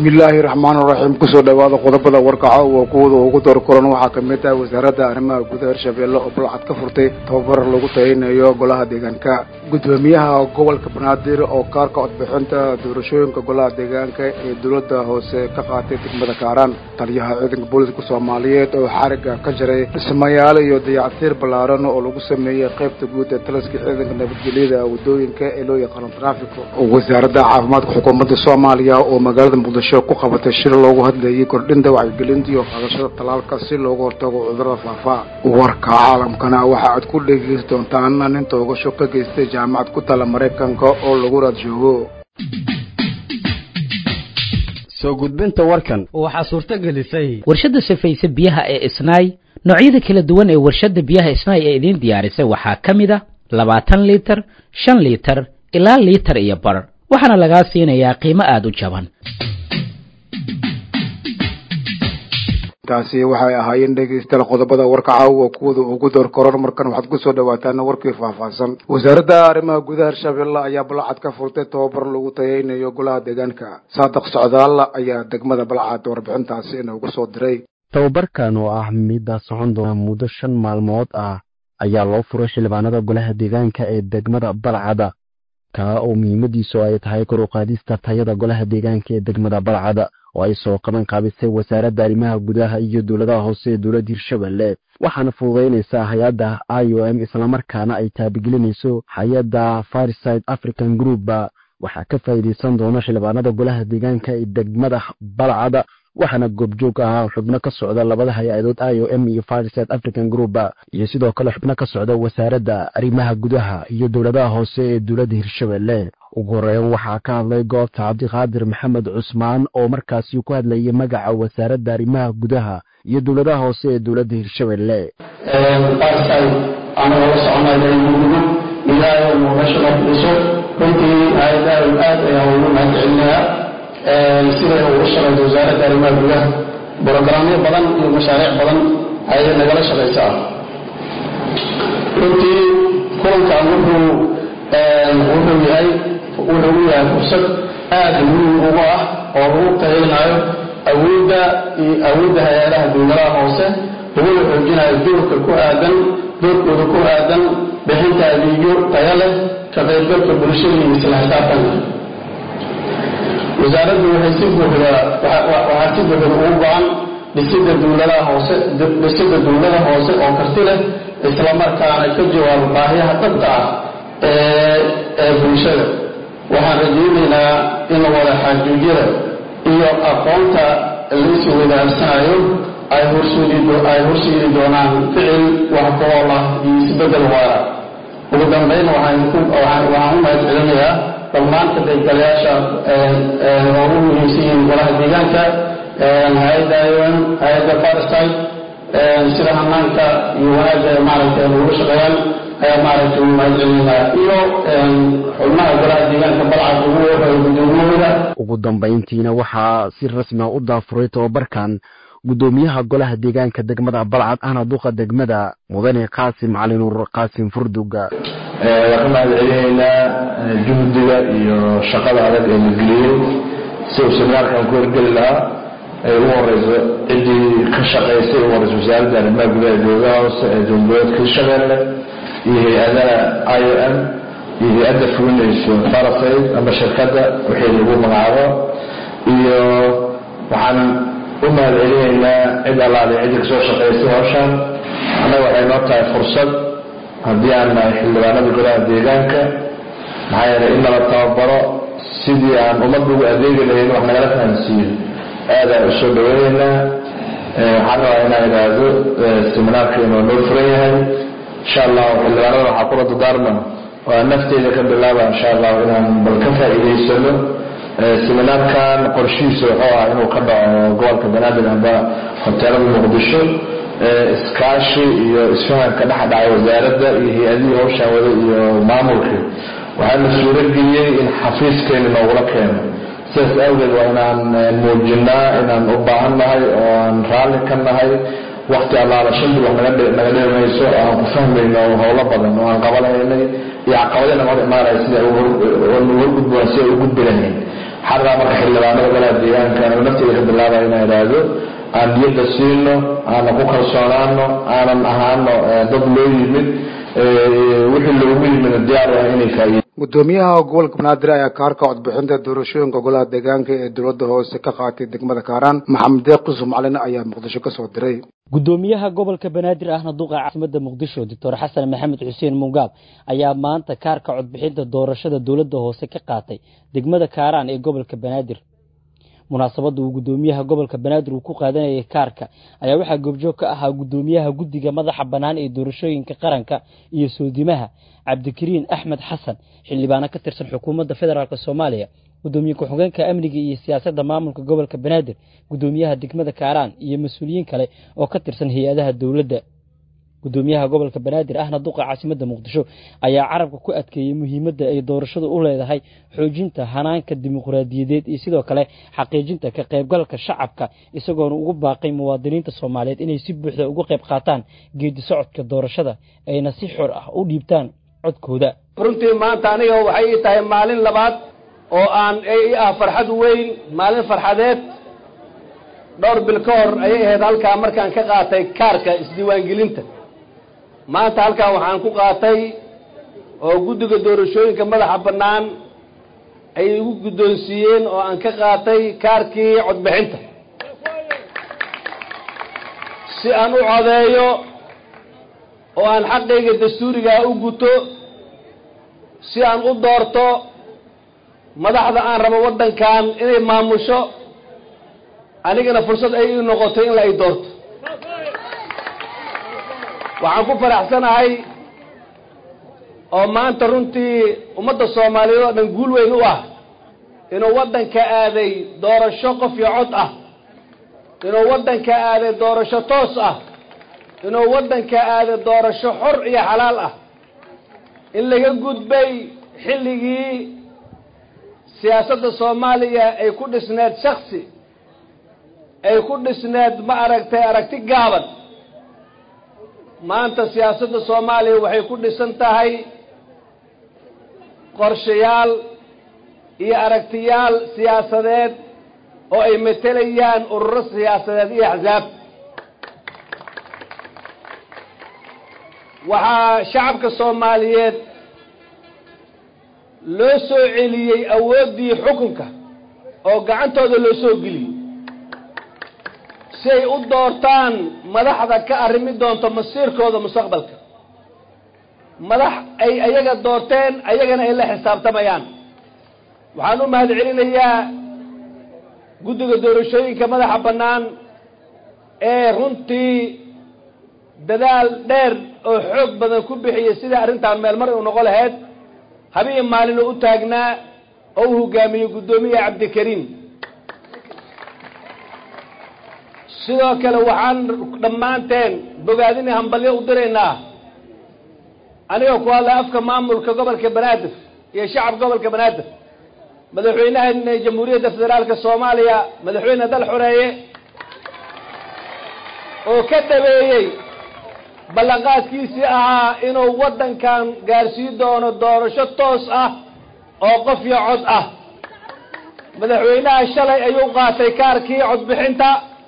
bismillaahi raxmaan raxiim kusoo dhawaada qodobada warkaco oo kuwada ugu door kulan waxaa kamid ah wasaaradda arrimaha gudaha hirshabeelle oo balcad ka furtay tababar lagu tayanayo golaha deegaanka gudoomiyaha gobolka banaadir oo kaarka codbixinta doorashooyinka golaha deegaanka ee dowladda hoose ka qaatay degmada kaaraan taliyaha ciidanka booliska soomaaliyeed oo xariga ka jaray dhismayaal iyo dayactiir ballaaran oo lagu sameeyey qaybta guud ee taliska ciidanka nabadgelyada wadooyinka ee loo yaqaano trafiko wasaaradda caafimaadka xukuumadda soomaaliya oo magaalada muqdisho ku qabatay shir loogu hadlayay kordhinta wacyigelinta iyo qaadashada talaalka si looga hortago cudurada faafa warka caalamkana waxa aad ku dhegeysi doontaan nin toogasho ka geystay jaamacad ku tala maraykanka oo lagu raad joogo soo gudbinta warkan waxaa suurto gelisay warshadda safayse biyaha ee isnaay noocyada kala duwan ee warshadda biyaha isnaay ee idiin diyaarisay waxaa ka mid a labaatan liitar shan liitar ilaa liitar iyo bar waxaana lagaa siinayaa qiimo aada u jaban taasi waxay ahaayeen dhegeystayaal qodobada warka caawa kuwada ugu door koran markan waxaad kusoo dhawaataan warkii faahfaahsan wasaaradda arrimaha gudaha hirshabeelle ayaa balcad ka furtay tababar lagu tayaynayo golaha deegaanka saadiq socdaal ayaa degmada balcad warbixintaasi inoogu soo diray tababarkan oo ah midda socon doona muddo shan maalmood ah ayaa loo furay xildhibaanada golaha deegaanka ee degmada balcada kaa oo muhiimadiisu ay tahay kor u qaadista tayada golaha deegaanka ee degmada balcada oo ay soo qaban qaabisay wasaaradda arrimaha gudaha iyo dowladaha hoose ee dowladda hirshabelle waxaana fududaynaysaa hay-adda i o m islamarkaana ay taabigelinayso hay-adda farside african group waxaa ka faa'iidaysan doona xildhibaanada golaha deegaanka ee degmada balcada waxaana goobjoog ahaa xubno ka socda labada hay-adood i o m iyo farside african group iyo sidoo kale xubno ka socda wasaaradda arrimaha gudaha iyo dowladaha hoose ee dowladda hirshabelle ugu horeyn waxaa ka hadlay goobta cabdiqaadir maxamed cusmaan oo markaasi ku hadlayay magaca wasaaradda arrimaha gudaha iyo dowladaha hoose ee dowladda hirshabelle anagoo la soconay mudug ilaahay muqdisho dhiso runtii aadaad aad ayaan ugu mahadcelinayaa siday ugu shaqayso wasaaradda arrimaha gudaha brogaraamyo badan iyo mashaariic badan ayay nagala shaqaysaa runtii kulankan wuxuu wuxuu yahay wuxuu u yahay fursad aad muhiim ugu ah oo lagu tayaynayo awoodda iyo awoodda hay-adaha dowladaha hoose laguna xoojinayo doorka ku aadan doorkooda ku aadan bixinta adeegyo tayo leh ka qaybgalka bulshada iyo isla xisaabtanka wasaaraddu waxay si buuxda waxaa si buuxda ugu go-an dhisidda dowladaha hoose dhisidda dowlada hoose oo karti leh islamarkaana ka jawaabo baahiyaha dhabta ah ee ee bulshada waxaan rajaynaynaa in wada xaajuudyada iyo aqoonta laysi wadaarsanayo ay horseedi horseedi doonaan ficil wax ku-ool ah iyo isbeddel waara ugu dambeyn waxaan u mahad celinayaa dhammaan ka qaybgalayaasha oo u muhiimsan yihiin golaha deegaanka hay-adda ion hay-adda farside sida hanaanka iyo wanaagga maaragtay lagula shaqeeyaan ayaa maaragtay ugu mahad celinayaa iyo xubnaha golaha deegaanka balcad ugu horeeya gudoomiyahooda ugu dambayntiina waxaa si rasmi a u daafuray tababarkan gudoomiyaha golaha deegaanka degmada balcad ahna duqa degmada mudane qaasim calinuur qaasim furduga waan ka mahad celinaynaa juhdiga iyo shaqada adag ee la geliyey si uu seminaarkan ku horgeli lahaa ay ugu horeyso ciddii ka shaqaysay ugu horeyso wasaaradda arrimaha gudaha dowladaha hoose ee dowladoodka hirshabeelle iyo hay-adaha i o m iyo hay-adda fulinayso farasayd ama shirkadda wixii lagu magacaabo iyo waxaan u mahad celinaynaa cid allaale ciddi kasoo shaqaysay hawshan annaga waxay noo tahay fursad haddii aan nahay xildhibaanada golaha deegaanka maxaa yeelay in nala tababaro sidii aan ummadda ugu adeegi lahayn wax nagala fahansiiyo aadaan usoo dhaweynaynaa waxaan rabaa inaan idhaahdo seminaarkeenu waa noo furan yahay insha allahu xildhibaanada waxaa kula dadaarma oo aan nafteyda ka bilaaba insha allahu inaan bal ka faa'iidaysano seminaarkan qorshihiisa wuxuu ah inuu ka dhaco gobolka banaadir amba hoteelada muqdisho iskaashi iyo isfahanka dhex dhacay wasaaradda iyo hay-adihii hawshaan wada iyo maamulka waxaana suurageliyey in xafiiskeena noogula keeno sidaas awgeed waa inaan muujinaa inaan u baahan nahay oo aan raalli ka nahay wakti allaala shan bil wax naga dhimayso oo aan ku fahmayno howlo badan oo aan qabanaynay iyo caqabadii naga hor imaanaya sida horgudboon si ay u gudbi lahayn xardaa marka xildhibaanada golaha deegaanka anigu nafteyda ka bilaabaya inaan idhaahdo aan niyadda siino aanan ku kalsoonaano aanan ahaano dad loo yimid wixii loogu yimid diyaar ah inay faa'iid gudoomiyaha gobolka banaadir ayaa kaarka codbixinta doorashooyinka golaha deegaanka ee dowladda hoose ka qaatay degmada kaaraan maxamed deeq qusuf macalin ayaa muqdisho ka soo diray gudoomiyaha gobolka banaadir ahna duqa caasimada muqdisho doctor xasan maxamed xuseen mungaab ayaa maanta kaarka codbixinta doorashada dowladda hoose ka qaatay degmada kaaraan ee gobolka banaadir munaasabadda uu gudoomiyaha gobolka banaadir uu ku qaadanayay kaarka ayaa waxaa goobjoog ka ahaa gudoomiyaha guddiga madaxa bannaan ee doorashooyinka qaranka iyo soodimaha cabdikariin axmed xasan xildhibaano ka tirsan xukuumadda federaalk soomaaliya gudoomiye ku-xigeenka amniga iyo siyaasadda maamulka gobolka banaadir gudoomiyaha degmada kaaraan iyo mas-uuliyiin kale oo ka tirsan hay-adaha dowladda gudoomiyaha gobolka banaadir ahna duqa caasimadda muqdisho ayaa carabka ku adkeeyey muhiimadda ay doorashadu u leedahay xoojinta hanaanka dimuqraadiyadeed iyo sidoo kale xaqiijinta ka qaybgalka shacabka isagoona ugu baaqay muwaadiniinta soomaaliyeed inay si buuxda uga qayb qaataan geedi socodka doorashada ayna si xor ah u dhiibtaan codkooda runtii maanta aniga waxay ii tahay maalin labaad oo aan i ah farxad weyn maalin farxadeed dhowr bil ka hor ayay ahayd halkaa markaan ka qaatay kaarka isdiiwaangelinta maanta halkaa waxaan ku qaatay oo guddiga doorashooyinka madaxa bannaan ay igu guddoonsiiyeen oo aan ka qaatay kaarkii codbixinta si aan u codeeyo oo aan xaqayga dastuurigaa u guto si aan u doorto madaxda aan rabo waddankan inay maamusho anigana fursad ay ii noqotay in la ay doorto waxaan ku faraxsanahay oo maanta runtii ummadda soomaaliyeed oo dhan guul weyn u ah inuu waddanka aaday doorasho qof iyo cod ah inuu waddanka aaday doorasho toos ah inuu waddanka aaday doorasho xor iyo xalaal ah in laga gudbay xilligii siyaasadda soomaaliya ay ku dhisneed shaksi ay ku dhisneed ma aragtay aragti gaaban maanta siyaasadda soomaaliya waxay ku dhisan tahay qorshayaal iyo aragtiyaal siyaasadeed oo ay matelayaan ururo siyaasadeed iyo axsaab waxaa shacabka soomaaliyeed loo soo celiyey awooddii xukunka oo gacantooda loo soo geliyey si ay u doortaan madaxda ka arrimi doonto masiirkooda mustaqbalka madax ay ayaga doorteen ayagana ay la xisaabtamayaan waxaan u mahad celinayaa guddiga doorashooyinka madaxa bannaan ee runtii dadaal dheer oo xoog badan ku bixiyey sidai arrintan meelmar u noqon lahayd habeen maalin oo u taagnaa oo u hogaamiyey guddoomiye cabdikariim sidoo kale waxaan dhammaanteen bogaadini hambalyo u diraynaa aniga ku hadlay afka maamulka gobolka banaadir iyo shacab gobolka banaadir madaxweynaha jamhuuriyadda federaalka soomaaliya madaxweyne dal xoreeye oo ka dhabeeyey ballanqaadkiisii ahaa inuu waddankan gaarsiin doono doorasho toos ah oo qof iyo cod ah madaxweynaha shalay ayuu qaatay kaarkii codbixinta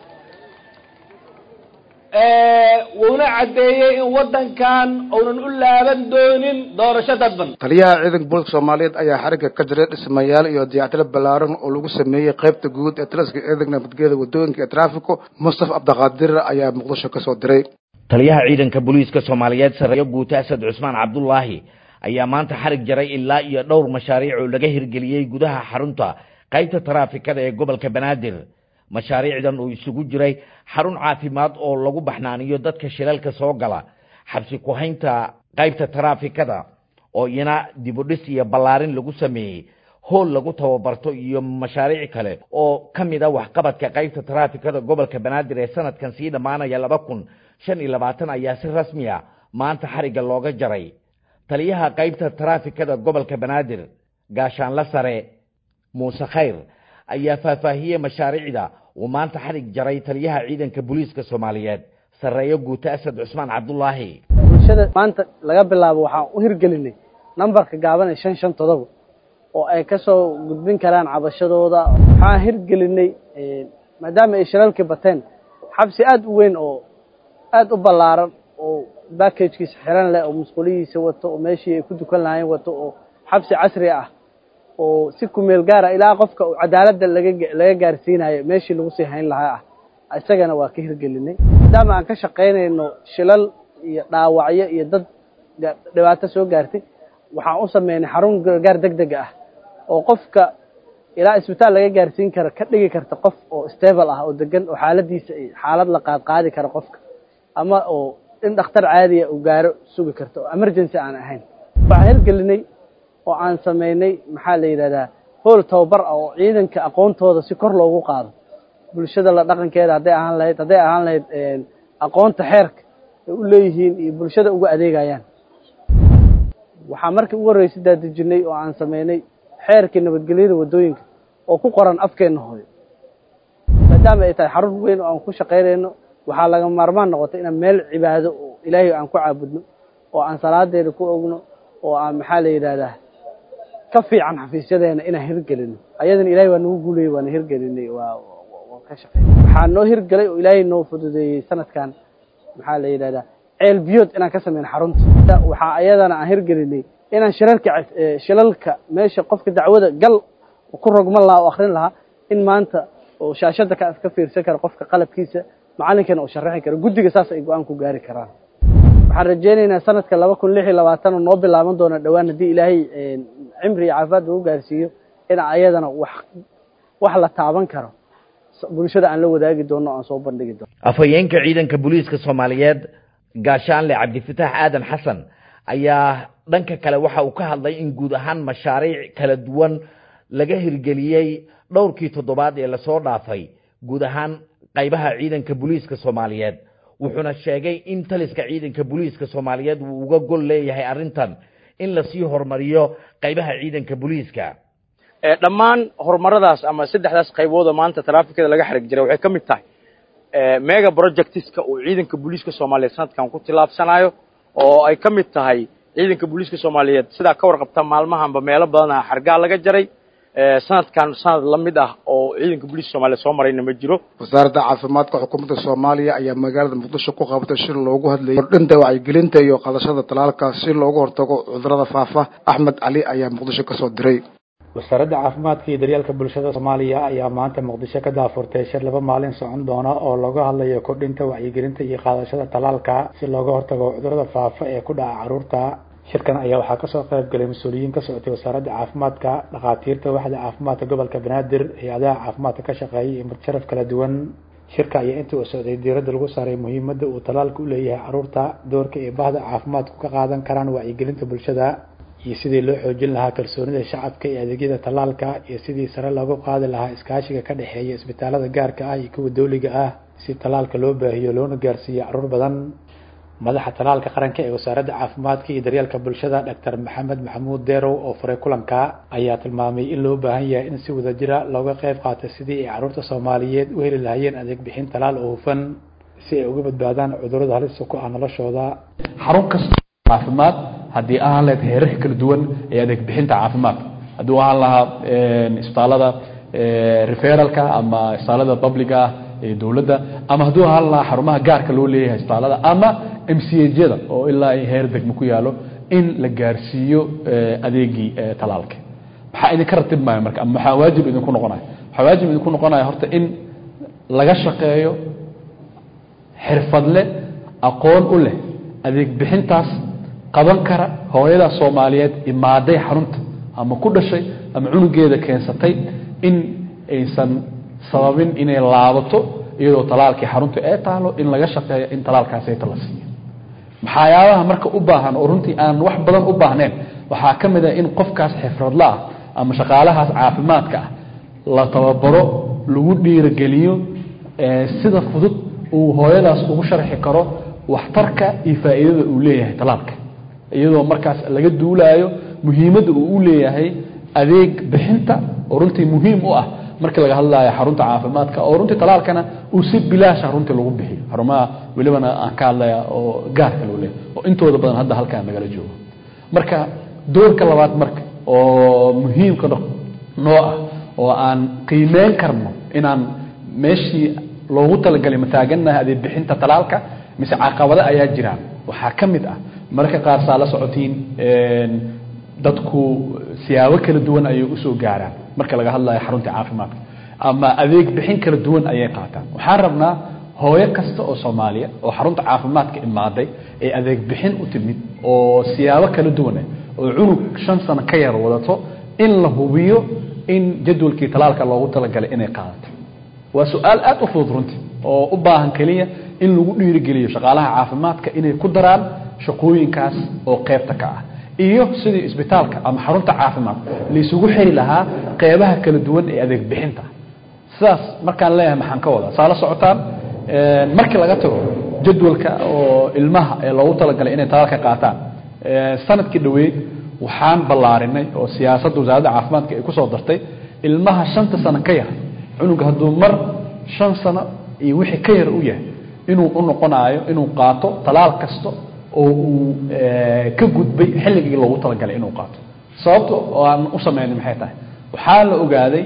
wuuna caddeeyey in waddankan uunan u laaban doonin doorasho dadban taliyaha ciidanka booliska soomaaliyeed ayaa xarigga ka jiray dhismayaal iyo dayactiro ballaaran oo lagu sameeyey qaybta guud ee taliska ciidanka nabadgelyada waddooyinka ee traafiko mustafa cabdiqaadir ayaa muqdisho ka soo diray taliyaha ciidanka booliiska soomaaliyeed sarreeyo guute asad cusmaan cabdulaahi ayaa maanta xarig jaray ilaa iyo dhowr mashaariic oo laga hirgeliyey gudaha xarunta qaybta taraafikada ee gobolka banaadir mashaariicdan uu isugu jiray xarun caafimaad oo lagu baxnaaniyo dadka shilalka soo gala xabsi ku-haynta qaybta taraafikada oo iyana dibudhis iyo ballaarin lagu sameeyey hool lagu tababarto iyo mashaariic kale oo ka mid a waxqabadka qaybta taraafikada gobolka banaadir ee sanadkan sii dhammaanaya laba kun shan iyo labaatan ayaa si rasmi a maanta xarigga looga jaray taliyaha qaybta taraafikada gobolka banaadir gaashaanla sare muuse khayr ayaa faahfaahiyey mashaariicda uu maanta xarig jaray taliyaha ciidanka booliiska soomaaliyeed sarreeyo guute asad cusmaan cabdulaahi bulshada maanta laga bilaabo waxaan u hirgelinay nambarka gaaban ee shan shan todoba oo ay ka soo gudbin karaan cabashadooda waxaan hirgelinay maadaama ay shilalkii bateen xabsi aada u weyn oo aada u ballaaran oo backagekiisa xiran leh oo musqulihiisa wato oo meeshii ay ku dukan lahayn wato oo xabsi casri ah oo si kumeel gaara ilaa qofka uu cadaaladda laga laga gaarsiinayo meeshii lagu sii hayn lahaa ah isagana waa ka hirgelinay maadaama aan ka shaqaynayno shilal iyo dhaawacyo iyo dad dhibaato soo gaartay waxaan u sameynay xarun gargaar deg deg ah oo qofka ilaa isbitaal laga gaarsiin kara ka dhigi karta qof oo stable ah oo degan oo xaaladiisa xaalad la qaad qaadi kara qofka ama oo in dhakhtar caadiya uu gaaro sugi karto oo emergency aan ahayn waxaan hirgelinay oo aan sameynay maxaa la yidhahdaa hool tababar ah oo ciidanka aqoontooda si kor loogu qaado bulshada la dhaqankeeda hadday ahaan lahayd hadday ahaan lahayd aqoonta xeerka ay u leeyihiin iyo bulshada uga adeegayaan waxaa markii ugu horreysay daadejinay oo aan sameynay xeerkii nabadgelyada waddooyinka oo ku qoran afkeenna hooyo maadaama ay tahay xarun weyn oo aan ku shaqaynayno waxaa laga maarmaan noqotay inaan meel cibaado oo ilaahay aan ku caabudno oo aan salaadeeda ku ogno oo aan maxaa la yidhahdaa ka fiican xafiisyadeena inaan hirgelino ayadana ilahay waa nagu guulayay waana hirgelinay waa ka shaqey waxaa noo hirgelay oo ilaahay noo fududeeyey sanadkan maxaa la yidhahdaa ceel biyood inaan ka sameyno xarunta waxaa ayadana aan hirgelinay inaan shirarka shilalka meesha qofka dacwada gal ku rogman lahaa oo akrin lahaa in maanta oo shaashada ka ka fiirsan kara qofka qalabkiisa macalinkana uu sharaxi karo guddiga saas ay go-aan ku gaari karaan waxaan rajeynaynaa sanadka laba kun lix iyo labaatan oo noo bilaaban doona dhowaan haddii ilaahay cimri iyo caafimaad ugu gaarsiiyo in ayadana wax wax la taaban karo bulshada aan la wadaagi doono o aan soo bandhigi doono afhayeenka ciidanka booliiska soomaaliyeed gaashaanle cabdifitaax aadan xasan ayaa dhanka kale waxa uu ka hadlay in guud ahaan mashaariic kala duwan laga hirgeliyey dhowrkii toddobaad ee lasoo dhaafay guud ahaan qaybaha ciidanka booliiska soomaaliyeed wuxuuna sheegay in taliska ciidanka booliiska soomaaliyeed uu uga gol leeyahay arrintan in lasii horumariyo qaybaha ciidanka booliiska dhammaan horumaradaas ama saddexdaas qaybooda maanta taraafikada laga xarig jiray waxay ka mid tahay mega projectiska uu ciidanka booliiska soomaaliyeed sanadkan ku tillaabsanayo oo ay ka mid tahay ciidanka booliiska soomaaliyeed sidaa ka warqabta maalmahanba meelo badana xargaa laga jaray sanadkan sanad la mid ah oo ciidanka booliiska soomaliyeed soo marayna ma jiro wasaaradda caafimaadka xukuumadda soomaaliya ayaa magaalada muqdisho ku qabatay shir loogu hadlayay kordhinta wacyigelinta iyo qaadashada talaalka si loogu hortago cudurrada faafa axmed cali ayaa muqdisho kasoo diray wasaaradda caafimaadka iyo daryeelka bulshada soomaaliya ayaa maanta muqdisho ka daafurtay shir laba maalin socon doona oo looga hadlayo kordhinta wacyigelinta iyo qaadashada talaalka si looga hortago cudurrada faafa ee ku dhaca carruurta shirkan ayaa waxaa kasoo qayb galay mas-uuliyiin ka socotay wasaaradda caafimaadka dhakhaatiirta waxda caafimaadka gobolka banaadir hay-adaha caafimaadka ka shaqeeyay iyo mudsharaf kala duwan shirka ayaa intii uu socday diiradda lagu saaray muhiimadda uu talaalka u leeyahay carruurta doorka ay bahda caafimaadku ka qaadan karaan wacyigelinta bulshada iyo sidii loo xoojin lahaa kalsoonida shacabka ee adeegyada talaalka iyo sidii sare loogu qaadi lahaa iskaashiga ka dhexeeya isbitaalada gaarka ah iyo kuwa dowliga ah si talaalka loo baahiyo loona gaarsiiyo carruur badan madaxa talaalka qaranka ee wasaaradda caafimaadka iyo daryeelka bulshada doctor maxamed maxamuud deerow oo furay kulanka ayaa tilmaamay in loo baahan yahay in si wadajira looga qayb qaato sidii ay carruurta soomaaliyeed u heli lahaayeen adeeg bixin talaal oo hufan si ay uga badbaadaan cudurrada halista ku ah noloshooda xarun kasta caafimaad haddii ahaan lahayd heerarka kala duwan ee adeeg bixinta caafimaadka hadduu ahaan lahaa isbitaalada referalka ama isbitaalada publica ah ee dowladda ama hadduu ahaan lahaa xarumaha gaarka loo leeyahay isbitaalada ama m c hjada oo ilaa heer degmo ku yaalo in la gaarsiiyo adeegii talaalka maxaa idinka ratib maayo marka ama maxaa waajib idinku noqonaya waxaa waajib idinku noqonaya horta in laga shaqeeyo xirfadle aqoon u leh adeeg bixintaas qaban kara hooyada soomaaliyeed imaaday xarunta ama ku dhashay ama cunugeeda keensatay in aysan sababin inay laabato iyadoo talaalkii xarunta ee taalo in laga shaqeeyo in talaalkaasayta la siiyo maxayaabaha marka u baahan oo runtii aan wax badan u baahnayn waxaa ka mid ah in qofkaas xifradla ah ama shaqaalahaas caafimaadka ah la tababaro lagu dhiirogeliyo sida fudud uu hooyadaas ugu sharxi karo waxtarka iyo faa'iidada uu leeyahay talaalka iyadoo markaas laga duulaayo muhiimadda uu u leeyahay adeeg bixinta oo runtii muhiim u ah markii laga hadlayo xarunta caafimaadka oo runtii talaalkana uu si bilaasha runtii lagu bixiyo xarumaha welibana aan ka hadlaya oo gaarka loo leeyahay oo intooda badan hadda halkaan nagala joogo marka doorka labaad marka oo muhiimka noo ah oo aan qiimeyn karno inaan meeshii loogu talagalay mataagannaha adeeg bixinta talaalka mise caqabado ayaa jiraan waxaa ka mid ah mararka qaar saa la socotiin dadku siyaabo kala duwan ayay usoo gaaraan marka laga hadlayo xarunta caafimaadka ama adeeg bixin kala duwan ayay qaataan waxaan rabnaa hooyo kasta oo soomaaliya oo xarunta caafimaadka imaaday ee adeeg bixin u timid oo siyaabo kala duwan ah oo cunug shan sano ka yar wadato in la hubiyo in jadwalkii talaalka loogu talagalay inay qaadato waa su-aal aad u fudud runtii oo u baahan keliya in lagu dhiirigeliyo shaqaalaha caafimaadka inay ku daraan shaqooyinkaas oo qeybta ka ah iyo sidii isbitaalka ama xarunta caafimaad laysugu xiri lahaa qeybaha kala duwan ee adeeg bixinta sidaas markaan leeyahay maxaan ka wadaa saa la socotaan markii laga tago jadwalka oo ilmaha ee loogu talagalay inay talaalka qaataan sanadkii dhaweyd waxaan ballaarinay oo siyaasadda wasaaradda caafimaadka ay kusoo dartay ilmaha shanta sano ka yar cunuga hadduu mar shan sano iyo wixii ka yar u yahay inuu u noqonayo inuu qaato talaal kasta oo uu ka gudbay xilligii loogu talagalay inuu qaato sababta oo aan u sameynay maxay tahay waxaa la ogaaday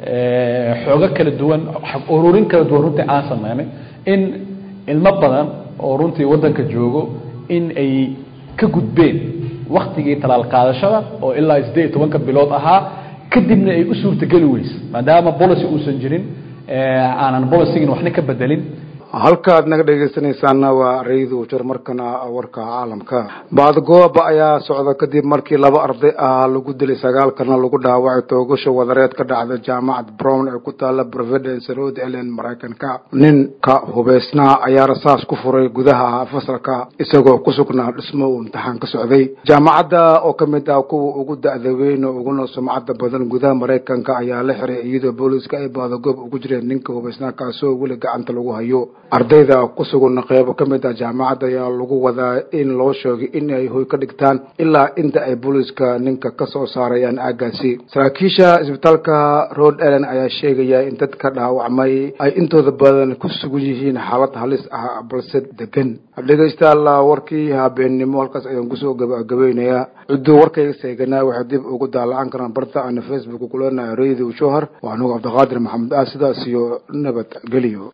xoogo kala duwan ururin kala duwan runtii aan sameynay in ilmo badan oo runtii waddanka joogo in ay ka gudbeen waktigii talaal qaadashada oo ilaa siddeed iyo tobanka bilood ahaa kadibna ay u suurtageli weyse maadaama policy uusan jirin aanan policygin waxna ka bedelin halkaad naga dhegaysanaysaana waa raydu jir markana warka caalamka baadgooba ayaa socda kadib markii laba arday ah lagu dilay sagaalkana lagu dhaawacay toogasho wadareed ka dhacda jaamacad brown ee ku taala providence road elen maraykanka ninka hubaysnaa ayaa rasaas ku furay gudaha fasalka isagoo ku sugnaa dhismo uu imtixaan ka socday jaamacadda oo ka mid ah kuwa ugu da-da weyn oo uguna sumcadda badan gudaha maraykanka ayaa la xiray iyadoo booliiska ay baadagoob ugu jireen ninka hubaysnaa kaasoo weli gacanta lagu hayo ardayda ku sugan qeybo ka mid ah jaamacadda ayaa lagu wadaa in loo sheegay in ay hoy ka dhigtaan ilaa inta ay booliiska ninka ka soo saarayaan aagaasi saraakiisha isbitaalka road ellen ayaa sheegaya in dadka dhaawacmay ay intooda badan ku sugan yihiin xaalad halis ah balse degan dhegaystayaal warkii habeennimo halkaas ayaan kusoo gabagabeynayaa cidduu warkayga seeganaa waxay dib ugu daalacan karaan barta aana facebook kuleenahay radio shohar waa anugu cabdiqaadir maxamed ah sidaas iyo nabad geliyo